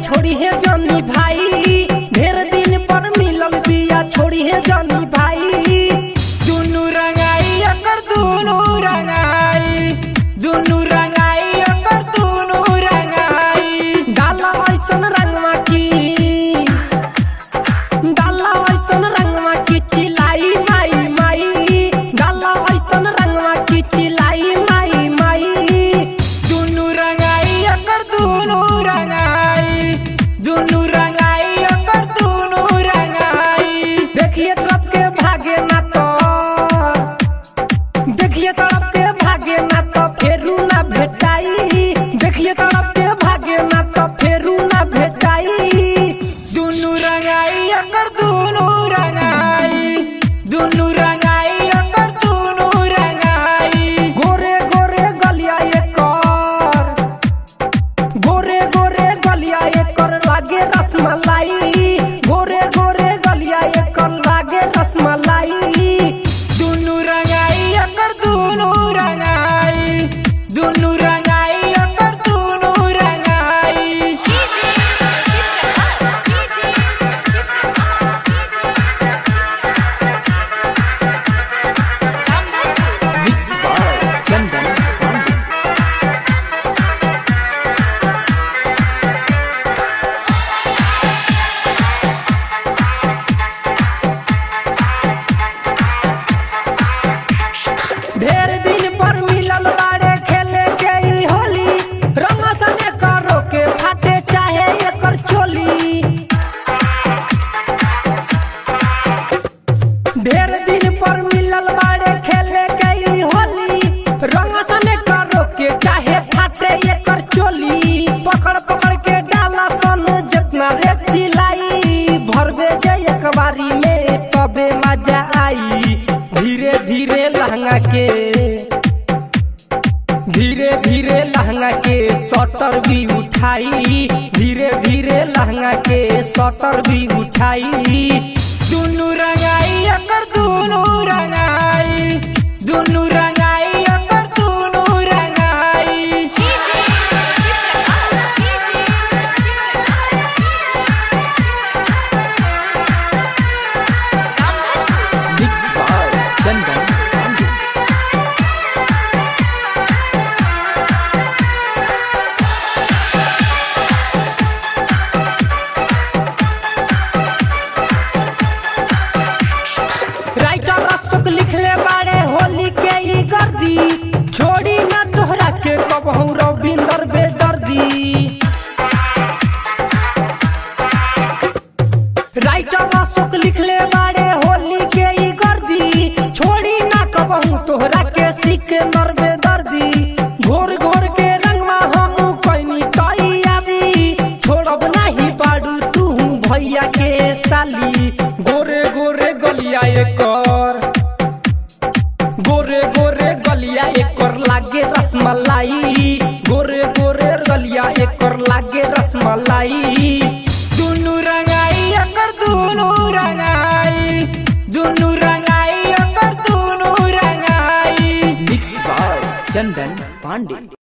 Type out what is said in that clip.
छोड़ी है जानी भाई ढेर दिन पर मिलल बिया छोड़ी है जानी भाई दुनु रंगाई एकर दुनु रंगाई दुनु रंगाई एकर दुनु रंगाई डाला ऐसन रंगवा की डाला ऐसन रंगवा की चिलाई माई माई डाला ऐसन रंगवा की चिलाई माई माई दुनु रंगाई एकर दुनु रंगाई दुनु रंगाई एकर दुनु रंगाई देखिए तरफ के भागे ना तो देखिए तरफ के भागे ना तो फेरू ना भेटाई देखिए तरफ के भागे ना तो फेरू ना भेटाई दुनु रंगाई एकर दुनु रंगाई दुनु रंगाई एकर दुनु रंगाई गोरे गोरे गलिया एकर गोरे गोरे गलिया एकर लागे रसमलाई गोरे गोरे गलिया एकर लागे रसमलाई दुनु रंगाई एकर दुनु रंगाई दुनु रंगाई एकर दुनु रंगाई मिक्स बाय चंदन पांडे ढेर दिन पर मिलल बाड़े खेले के ई होली रंग सने करो के फाटे चाहे एकर चोली ढेर दिन पर मिलल बाड़े खेले के ई होली रंग सने करो के चाहे फाटे एकर चोली पकड़ पकड़ के डाला सन जितना रे चिलाई भरबे जे एक बारी में तबे मजा आई धीरे धीरे लहंगा के धीरे धीरे लहंगा के सटर भी उठाई धीरे धीरे लहंगा के सटर भी उठाई दुनु रंगाई एकर दुनु रंगाई दुनु रंगाई एकर दुनु रंगाई mix by Chandan Pandey writer Ashok लिखले बाड़े होली के ई गर्दी छोड़ी ना तोहरा के कबहू रविंदर बेदर्दी राइटर अशोक लिखले बाड़े होली के ई गर्दी छोड़ी ना कबहू तोहरा के सिकंदर बेदर्दी घोर घोर के रंगवा हम कैनी तैयारी छोड़ब नहीं पाडू तू भैया के साली गोरे गोरे गलिया एकर गोरे गोरे गलिया एकर लागे रसमलाई गोरे गोरे गलिया एकर लागे रसमलाई दुनु रंगाई एकर दुनु रंगाई दुनु रंगाई एकर दुनु रंगाई मिक्स बाय चंदन पांडे